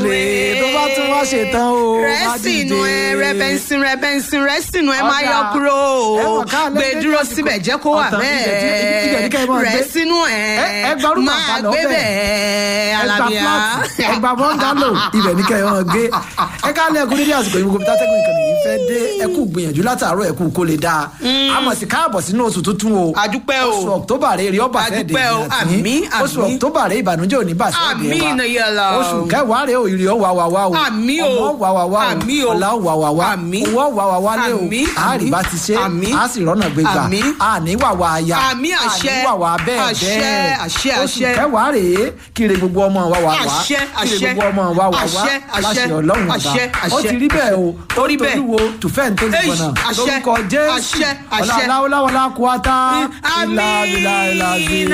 tó bá tún wá ṣetán o má rẹ́sìnù ẹ dìde. rẹ́bẹ̀nsìn rẹ́bẹ̀nsìn rẹ́sìnù ẹ máa Ọ̀dà. yọ kúrò Ẹ wọ̀ ká gbé lẹ́gbẹ̀ẹ́ dúró lásìkò. síbẹ̀ jẹ́ kó wà Ọ̀tàn, ibẹ̀ tí- ibẹ̀ ní kẹ́ ẹ bẹ́ẹ̀ máa gbé. rẹ́sìnù ẹ Ẹ- ẹ gba orúkọ máa àkàlọ́ gbé bẹ́ẹ̀. bẹ́ẹ̀ ẹgbà alábíà. flat ẹgbà bọ́ngálò ibẹ̀ ní kẹrin wọn gbé ẹ ká lẹ́ẹ̀kú dédé àsìkò yìí gbogbo tátẹ́gùn ìkànnì yìí fẹ́ dé ẹkú gbìyànjú látàárọ̀ ẹkú kó lè dáa àmọ̀ sí káàbọ̀ sínú oṣù tuntun o Adúpẹ́ o. oṣù october rẹ̀ rí ọba fẹ́ dé Adúpẹ́ o. Àmín, oṣù àmín. october rẹ̀ ìbànújẹ́ òní bà sí Àmín, ẹ̀dẹ̀ wa Nàyàlá. oṣù kẹwàá rẹ̀ òyìnbí ọ̀ wà wà wà o Àmín o. ọmọ wà wà wà o Àmín o. ọ̀la wà wà wà Àmín. owó wà wà wà lé o Àmín, àárí bá ti ṣe àmín. á sì rọ́nà gbégbà Àmín. àní wà wà àyà Àmín, àṣẹ. àní wà wà bẹ́ẹ̀ Àṣẹ, bẹ́ẹ̀ àṣẹ, oṣù àṣẹ. kẹwàá rèé kiri gbogbo ọmọ wa wà wá Àṣẹ, kiri àṣẹ. gbogbo ọmọ wa wà wá Àṣẹ, àṣẹ. láṣẹ ọlọ́run ọba Àṣẹ, ó àṣẹ. ti rí bẹ́ẹ̀ o Ó rí bẹ́ẹ̀. tolúwo tùfẹ́ ní tó ti Èyí, gbọ̀nà àṣẹ, lórúkọ jésù àṣẹ, àṣẹ. ọ̀làláwọ̀láwọ̀lá kú átá ìlà ìlà ìlà sí i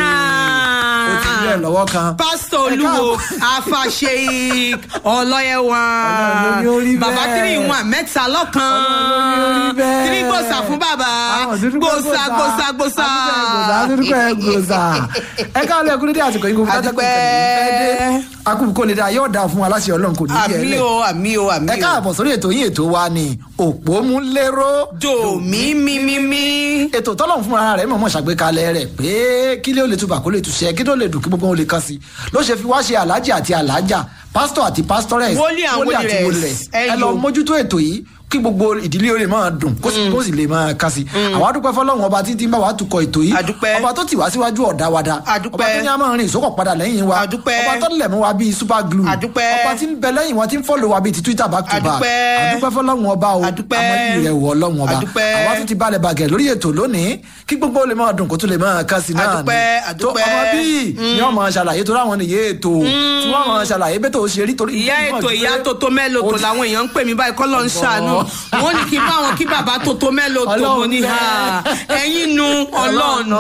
ó ti rí ẹ̀ lọ́wọ́ kan. pásítọ̀ Ẹ olúwo káàbọ̀. afàṣeyik ọlọ́yẹ̀wà Ọlọ́run ló ní ó rí bàbá bẹ́ẹ̀. tírì wọn mẹ́ta lọ́kan Ọlọ́run ló ní ó rí bẹ́ẹ̀. tírì gbòòsà fún bàbá Àwọn dúdú pẹ́ gbòòsà gbòòsà gbòòsà dúdú pẹ́ gbòòsà ẹ káàlẹ́ ẹkú dédé àsìkò yìí gbogbo tátẹ́gùn Adúpẹ́. ìkànnì yìí fẹ́ dé akúkú kó lè dá yóò dáa fún wa láṣẹ ọlọ́run kò ní í yẹ àmì lẹ̀ o àmì o àmì ẹ o káàbọ̀ sórí ètò yín ètò wa ni òpómúléró jò mí mí mí mí. ètò tọ́lọ̀ fún ara rẹ̀ mọ̀mọ́ ṣàgbékalẹ̀ rẹ̀ pé kí lé ó lè túbà kó lè túṣẹ́ kí ló lè dùn kí gbogbo wọn lè kàn sí ló ṣe fi wá ṣe aláàjì àti aláàjà pásítọ̀ àti pásítọ̀rẹ̀s Wòlíì and wòlírẹ̀s. ẹ Ẹ lọ yo. mójútó ètò yìí kí gbogbo ìdílé ó lè máa dùn kó sì kó sì lè máa kàn sí àwọn adúpẹ́ fọlọ́run ọba títí ń bá wa tukọ̀ ètò yìí Adúpẹ́. ọba tó tì wá síwájú ọ̀dà wa da Adúpẹ́. ọba tó ní a máa rìn ìsókọ̀ padà lẹ́yìn wa Adúpẹ́. ọba tó lẹ̀ mú wa bíi super glue Adúpẹ́. ọba tí ń bẹ lẹ́yìn wa tí ń fọ́lọ̀ wa bíi ti twitter back to back Adúpẹ́. adúpẹ́ fọlọ́run ọba o Adúpẹ́. àmọ́ ìrẹ̀ wọ ọlọ́run ọba Adúpẹ́. àwa tún ti balẹ̀ bàgẹ̀ lórí ètò lónìí kí gbogbo lè máa dùn kó tún lè máa kán sí náà Adúpẹ́, tó adúpẹ́. ọmọ bíi ni wọn máa ṣàlàyé tó ráwọn nìyé ètò tí wọn máa ṣàlàyé bẹ́ẹ̀ tó ṣe rí torí. ìyá ètò ìyá tótó mẹ́lò tó làwọn èèyàn ń pè mí báyìí kọ́ ló ń ṣàánú wọ́n ní kí n bá wọn kí bàbá tótó mẹ́lò tó mo ní ha ẹ̀yin nu ọlọ́ọ̀nù.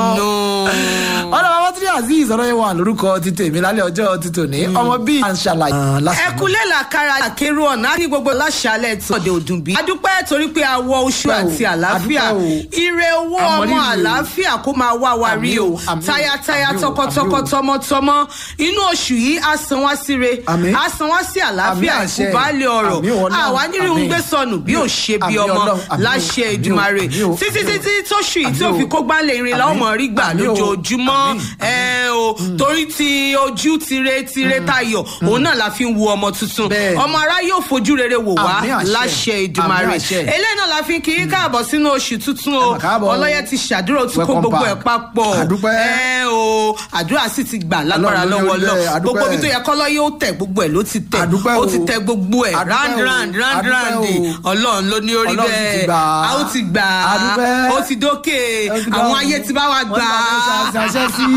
ọ̀rọ̀ bàbá tí azeez ọ̀rọ̀ yẹn wà lórúkọ ti tèmi lálẹ́ ọjọ́ ti tòní ọmọ bíi à ń ṣàlàyé. ẹkúlẹ̀ làkàrà àkérò ọ̀nà ní gbogbo láṣálẹ̀ tí ọ̀dẹ̀ òdùn bí. adúpẹ́ torí pé a wọ oṣù Adúpẹ́ o, àti àlàáfíà adúpẹ́ o. ire owó Àmọ́ ọmọ rírì o. àlàáfíà kó máa wá wa rí Àmín o o, àmín o, tayataya àmín o, tọkọtọkọ àmín o. tọmọtọmọ inú oṣù yìí á san wá síre Àmín. á san wá sí àlàáfíà Àmín àṣẹ. ìkúbálẹ̀ ọ̀rọ̀ Àmín Ọlọ́run, àwa nírú ń àmín. gbé sọnù bí ò ṣe bí Àmín ọmọ Ọlọ́run, àmín o, láṣẹ àmín o, Èdùmàrè àmín o. títí títí tóṣù yìí tí Àmín ò o. fi kó gbálẹ̀ irin la ó Àmín. mọ̀ rí gbà Àmín o. lójoojúmọ́ Àmín. ẹ o torí ti ojú tire tire tayọ òun náà la fi ń wo ọmọ tuntun Bẹ́ẹ̀ni. ọmọ ara yóò fojú rere wò wá Àmín àṣẹ. láṣẹ Èdùmàrè Àmín àṣẹ. eléyìí náà la fi ń kí í káàbọ̀ sínú oṣù tuntun o Ẹ mà káàbọ̀ o. ọlọ́yẹ ti ṣàdúrà ó ti kó Welcome gbogbo back. ẹ̀ papọ̀ Àdúpẹ́. ẹ o àdúrà sì ti gbà lágbára Ọlọ́run ló ní lọ́wọ́ orí lọ bẹ́ẹ̀, àdúpẹ́. gbogbo ibi tó yẹ kọ́lọ́ yóò tẹ̀ gbogbo ẹ̀ ló ti tẹ̀ Àdúpẹ́ ó o. ti tẹ̀ gbogbo ẹ̀ Àdúpẹ́ round o. round round Àdúpẹ́ round o. ọlọ́run ló ní orí Ọlọ́run sì ti bẹ́ẹ̀ gbà á. a ó ti gbà á Àdúpẹ́. ó ti dókè Ó ti àwọn dáhùn. ayé ti bá wa Wọ́n gbà ti bá á mi ṣàṣẹ sí.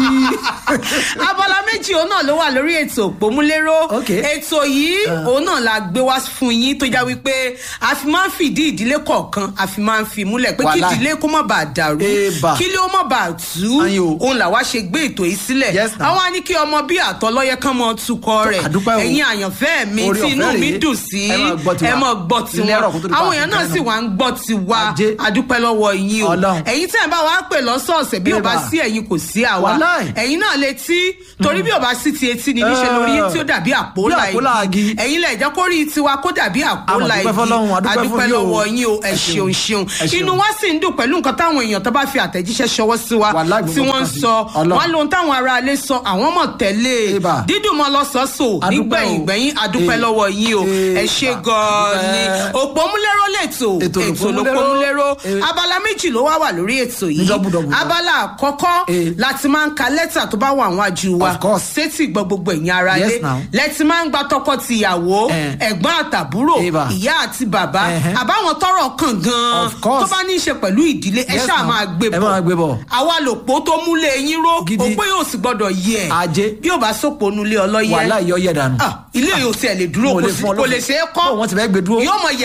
abala méjì òun náà ló wà lórí ètò òpómúléró Ok. ètò yìí òun náà la gbé wá fún yín tó já wípé a fi máa ń fìdí ìdílé kọ̀ọ̀kan a fi máa ń fi múlẹ̀ pé kí Wàláì. ìdílé kó má bàa dàrú Eba. kí ilé ó má bàa tú Ayin o. òun làwa ṣe gbé ètò yìí sílẹ̀ Yes, now. àwọn á ní kí ọmọ bí àtọlọ́yẹ kan mọ tukọ̀ rẹ̀ àdúpẹ́ o. ẹ̀yin àyànfẹ́ mi Orí tí inú ọ̀fẹ́ mi rèé. dùn sí Ẹ máa gbọ́ tiwa. ẹ máa gbọ́ Ilé ẹ̀rọ kó tó tiwọn di pa àwọn èèyàn náà àfikún sì náà. wá ń gbọ́ tiwa Ajé. adúpẹ́ lọ́wọ́ yín o Ọlọ́run. ẹ̀yin tẹ́ ẹ̀ bá wa pè lọ́sọ̀ọ̀sẹ̀ bí ò bá Eba. sí ẹ̀yin kò sí àwa Wàláì. ẹ̀yin náà lè tí torí bí ò bá sí ti etí ni níṣẹ́ Eh. lórí yín tí ó dàbí àpòlà Bí àpòlà igi. igi ẹ̀yin lẹ̀ jẹ́ kó rí tiwa kó dàbí àpòlà Àmọ̀ dúpẹ́ fọ́lọ́run, a dúpẹ́ fún yín o. lọ́wọ́ yín o ẹ Ẹ ṣeun ṣeun. ṣeun Ẹ ṣeun. inú wa sì ń dùn pẹ̀lú nǹkan táwọn èèyàn tó bá fi àtẹ̀jíṣẹ́ ṣọwọ́ sí wa Wàláì, gbogbo tí wọ́n ń nǹkan sí. sọ Ọlọ́run. wọ́n lóhun táwọn ará ilé sọ àwọn mọ̀ tẹ́lẹ̀ Eba. dídùn mọ́ lọ́sọ̀ọ́sọ̀ A dúpẹ́ nígbẹ̀yìn o. gbẹ̀yìn adúpẹ́ Eh. lọ́wọ́ yín o ẹ Eh. ṣe gan-an ni Adúpẹ́. òpómúléró lẹ́tọ̀ Ètò ètò l'Òpómúléró. lòpómúléró Eh. abala méjì ló wá wà lórí ètò Ní yìí dọ́bùdọ́bù. abala àkọ́kọ́ Eh. láti máa ń ka lẹ́tà tó bá wà àwọn àjù wa Of course. sétí gbọ́ gbogbo ẹ̀yin ara Yes, lé now. lẹ́tì máa ń gba tọkọ-tìyàwó Eh. ẹ̀gbọ́n àtàbúrò Eba. ìyá àti bàbá Ẹhẹ́. àbáwọn tọrọ kàn gan-an Of course. tó bá ní í ṣe pẹ̀lú ìdílé ẹ Yes, ṣáà now. máa gbé Ẹ máa gbé bọ̀. àwa lòpó tó múlé yín ró Gidi. òpó yóò sì gbọ́dọ̀ yẹ Ajé. bí ò bá sòpò nulẹ̀ ọlọ́yẹ wàhálà yọ yẹ dànù. Ah, ilé yóò tiẹ̀ lè dúró Wọn ò kò lè sí- fún ọ kò lófin. lè ṣe é kọ́ Bó wọn ti fẹ́ gbé dúró. yóò mọ yẹ gẹ̀rẹ̀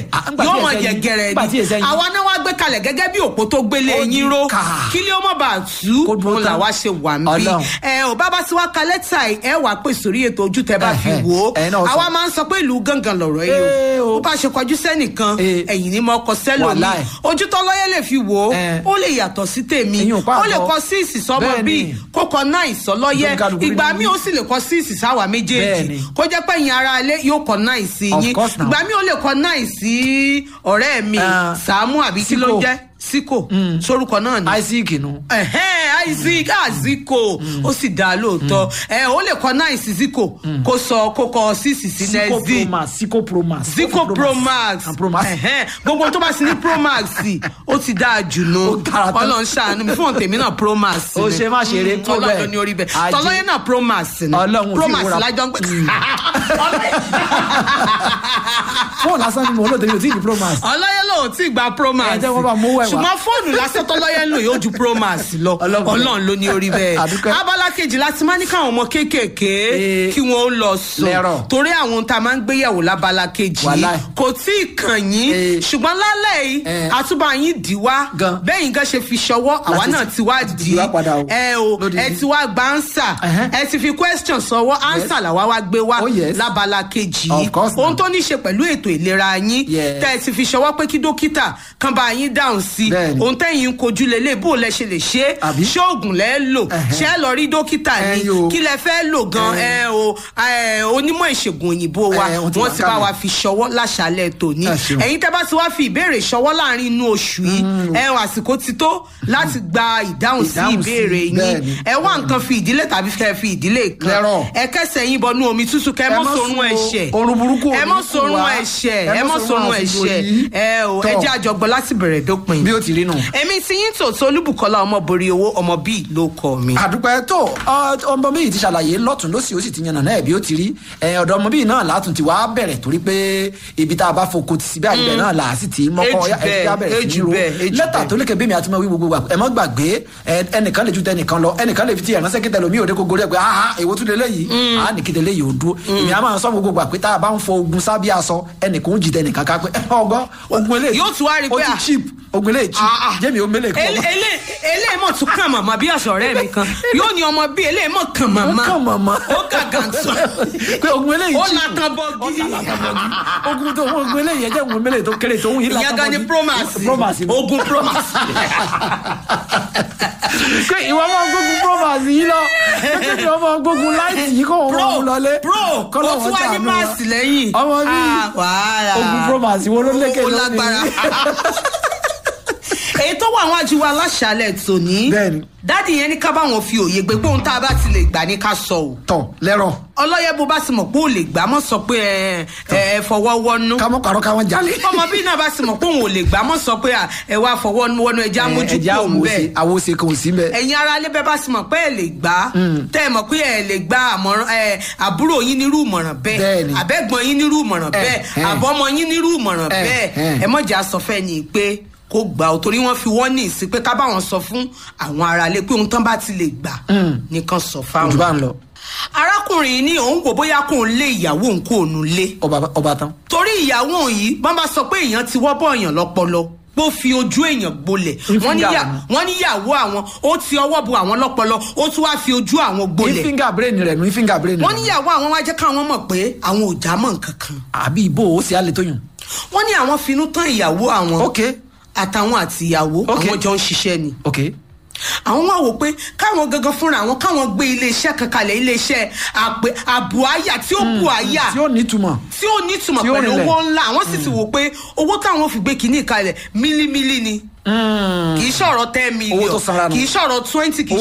lẹ̀ Ah, ńgbà tí yóò mọ ẹsẹ̀ yín- yẹ̀gẹ̀rẹ̀ ńgbà tí ẹsẹ̀ ni yín- àwa náà wá gbé kalẹ̀ gẹ́gẹ́ bí òpó tó gbélé Ó ní yín ró ká. kí ló mọ̀ bá tú Kó dúró òun tán. làwa ṣe wà ń bí Ọlọ́run. ẹ ò bá bá sí wá ka lẹ́tà yìí, ẹ wàá pè sórí ètò ojú tẹ bá fi Ẹ̀hẹ̀, wò ó ẹ̀yin náà sọ. àwa máa ń sọ pé ìlú gángan lọ̀rọ̀ Ee yìí o. o bó bá ṣe kọjú sẹ́nìkan Ee. ẹ̀yìn ni mo kọ sẹ́lòmí Wàláì. ojú tọ́lọ́yẹ lè fi wò ó Ẹ̀. ó lè yàtọ̀ sí tèmi Ìyún ó pàtó. lè kọ sí ìsìsọ́mọ Bẹ́ẹ̀ni. bíi kó kọ náà ìsọlọ́yẹ Gbẹ̀ngàlùkù ìgbà nínú míì ó sì lè kọ sí ìsìsáwà méjèèjì Bẹ́ẹ̀ni. kó jẹ́ pé ẹ̀yin ara ilé yóò kọ náà ìsì Of yín course now. ìgbà míì ó lè kọ náà ìsí ọ̀rẹ́ mi Ah. Sàámú àbí kí ló ń Síkò. jẹ́ síkò sórúkọ náà ni isaac nu. ẹhẹn isaac aziko ó sì dáa lóòótọ́ ẹ ó lè kọ náà ìsì ziko kó sọ kó kọ sísì sí Zico nẹ́ẹ̀zì Pro Max Zico Pro Max zico pro max and Pro Max. ẹhẹn gbogbo tó bá sí ní pro max ó ti dáa jù nù Ó dára tán. ọlọ́run ṣàánú mi fún tèmi náà pro max Ó ni. ṣe má ṣeré Mm, tó ọlọ́run bẹ́ẹ̀. ló ní orí bẹ́ẹ̀ Ajé. tọ́lọ́yẹ náà pro max ni Ọlọ́run pro tí max ìwúra- lájọ ń pè fóònù lásán ni mo lò tèmi ò tí ì di Pro Max. ọlọ́yẹ lòun tí gba pro max Ẹ jẹ́ wọ́n bá mú wẹ̀ wá. ṣùgbọ́n fóònù lásán tọ́lọ́yẹ ń lò yóò ju pro max lọ Ọlọ́run. ọlọ́run ló ní orí bẹ́ẹ̀ Àdúpẹ́. abala kejì láti máa ní káwọn ọmọ kéékèèké Ee. kí wọ́n ó lọ sùn Lẹ́rọ̀. torí àwọn ohun tá a máa ń gbéyàwó lábala kejì Wàláì. kò tí ì kàn yín Ee. ṣùgbọ́n lálẹ́ yìí Ẹ. àtúbà yín dì wá Gan. bẹ́ẹ̀ yín gan ṣe fi ṣọwọ́ àwa Láti- náà ti wá láti dì dì wá padà o. ẹ o Lódìdí. ẹ ti wá gba answer Ẹhẹ́. ẹ ti fi question sọwọ́ answer làwa wá gbé wá Oh, yes. lábala kejì Of yìí course ohun now. tó ní í ṣe pẹ̀lú ètò ìlera yín Yes. tẹ́ ẹ ti fi ṣọwọ́ pé kí dókítà kan bá yín dáhùn sí Bẹ́ẹ̀ni. ohun tẹ́yìn ń kojú lélẹ̀ bó lẹ ṣe lè ṣe é Àbí? ṣé oògùn lẹ́ lò Ẹ̀hẹ́. ṣé ẹ lọ rí dókítà ni Ẹ̀yin o. kí lẹ fẹ́ lò gan ẹ o ẹ, onímọ̀ ìṣègùn òyìnbó wa Ẹ, wọ́n ti wọ́n wà ti bá kálẹ̀. wa fi ṣọwọ́ láṣálẹ̀ tòní Ẹ ṣeun. ẹ̀yin tẹ́ bá ti wá fi ìbéèrè ṣọwọ́ láàrin inú oṣù yìí ẹ o àsìkò ti tó láti gba ìdáhùn sí Ìdáhùn sí, ìbéèrè yín bẹ́ẹ̀ni. ẹ wá nǹkan fi ìdílé tàbí fẹ́ fi ìdílé kan Lẹ́rọ̀. ẹ kẹsẹ̀ yín bọnú omi tútù kẹ ẹ Ẹ mọ́ má sorun sùn o. ẹ̀ṣẹ̀ Orun burúkú ò ẹ ní mọ́ kù sorun wá. ẹ̀ṣẹ̀ Ẹ ẹ má mọ́ sorun sorun àsìkò ẹ̀ṣẹ̀ yìí. ẹ o ẹ Tọ́. jẹ́ àjọgbọ́ láti bẹ̀rẹ̀ dópin bí ó ti rí nù. èmi ti yín tòótọ́ olúbùkọ́lá ọmọ borí owó ọmọ bíi ló kọ mi. àdúpẹ́ tó ọ, ọmọ bíi ti ṣàlàyé lọ́tún lọ́sì ó sì ti yànnà náà bí ó ti rí ẹ, ọ̀dọ̀ ọmọ bíi náà látún ti wá bẹ̀rẹ̀ torí pé ibi tá a bá foko ti síbẹ̀ àgbẹ̀ náà là á sì ti mọ́kọ́ Ejù ọ̀yá ẹ ti já bẹ́ẹ̀, bẹ̀rẹ̀ sí ejù ní ro bẹ́ẹ̀, ejù lẹ́tà bẹ́ẹ̀. tó lékè bẹ́ẹ̀ mi àti mọ̀ wí gbogbo wa ẹ mọ́ gbàgbé ẹ, ẹnìkan lè ju tẹnìkan lọ ẹnìkan lè fi ti ẹ̀ránṣẹ́ kíta lómi òde kókó rẹ̀ pé aha èwo tún lè léyìí a ní kíta léyìí ò dúró èmi a máa sọ gbogbo gbà pé tá a bá ń fọ ogun sábẹ́ aṣọ ẹnìkan ó jì tẹnìkan ká pé ẹ, ọgbọ́n ogun eléyìí Yóò tún wá rí ó pé ti à- cheap ogun eléyìí cheap Ah, ah. jẹ́mi ó mélèé kọ́ Ele- ele- eléyìí mọ̀ tún kàn màmá bí àṣọ ọ̀rẹ́ mi kan yóò ní ọmọ bí eléyìí mọ̀ kàn màmá Ó kàn màmá. ó gàgà sọ pé ogun eléyìí ó cheap. latan bọ́gí ogun tó ogun eléyìí ẹjẹ ogun eléyìí tó kéré tó ń yí ìyẹn gan ni promax promax ni. ogun promax pé ìwọ máa gbógun promax yìí lọ pé kí ìwọ máa gbógun láìsí yìí kó wọn pro máa mú lọlé. pro Kọ́lọ́ ó tún wọn wá ní ṣàánú máàsì lẹ́yìn ọmọ mi Ah, wàhálà ogun promax wo ló lékè ó lónìí. lágbára èyí tó wà àwọn ajíwá aláṣàlẹ̀ tòní Bẹ́ẹ̀ni. dádì yẹn ní ká báwọn fi òye gbé pé ohun tá a bá ti lè gbà ní ká sọ o tọ lẹ́rọ̀ ọlọ́yẹ bó bá ti mọ̀ pé ò lè gbà mọ́ sọ pé ẹ ẹ fọwọ́ wọnú kámọ́ kàrọ́ káwọn jalè. ọmọ bí náà bá ti mọ̀ pé òun ò lè gbà mọ́ sọ pé à, ẹ wá fọwọ́ wọnú ẹja mójú ẹja kúrò ń bẹ́ẹ̀ àwòṣe kan ò sí bẹ́ẹ̀. ẹ̀yin ara ilé bẹ́ẹ̀ bá ti mọ̀ pé ẹ lè gbà á tẹ́ ẹ mọ̀ pé ẹ lè gba àmọ̀ràn ẹ àbúrò yín nírú ìmọ̀ràn bẹ́ẹ̀ Bẹ́ẹ̀ni. àbẹ́gbọ́n yín nírú ìmọ̀ràn Ẹ, bẹ́ẹ̀ ẹ. àbọ́mọ yín nírú ìmọ̀ràn Ẹ, bẹ́ẹ̀ ẹ. ẹ mọ̀jà sọ fẹ́ ni pé kó gbà ó torí wọ́n fi wọ́n ní ìsìn pé ká báwọn sọ fún àwọn ará ilé pé ohun tán bá ti lè gbà nìkan sọ ojú fáwọn. bá ń lọ arákùnrin yìí ní òun wò bóyá kóun lé ìyàwó òun kó òun lé ọba ọba tán. torí ìyàwó òun yìí bọ́n bá sọ pé èèyàn ti wọ́ bọ́ èèyàn lọ́pọlọ pé ó fi ojú èèyàn gbolẹ̀ Ní wọ́n ní fíńgà yà- wọn. wọ́n níyàwó àwọn ó ti ọwọ́ bu àwọn lọ́pọlọ ó tún wá fi ojú àwọn ní gbolẹ̀ fíńgà brain rẹ̀ ní fíńgà brain rẹ̀. wọ́n níyàwó àwọn wá jẹ́ káwọn mọ̀ pé àwọn ò já mọ́ nǹkan kan àbí ìbò ó sì á lè tó yùn. wọ́n ní àwọn finú tán ìyàwó àwọn ok àtàwọn àti ìyàwó Ok. àwọn jọ ń ṣiṣẹ́ ni ok àwọn wá wò pé káwọn gangan fúnra àwọn káwọn gbé iléeṣẹ́ kan kalẹ̀ iléeṣẹ́ àpè àbò àyà tí ó bu àyà tí ó nítumọ̀. tí ó nítumọ̀ Tí ó pẹ̀lú rinlẹ̀. owó ńlá àwọn sì ti wò pé owó táwọn fi gbé kínní kalẹ̀ mílímílí ni kì í ṣọ̀rọ̀ ten million Owó tó sanra nù. kì í ṣọ̀rọ̀ twenty kì í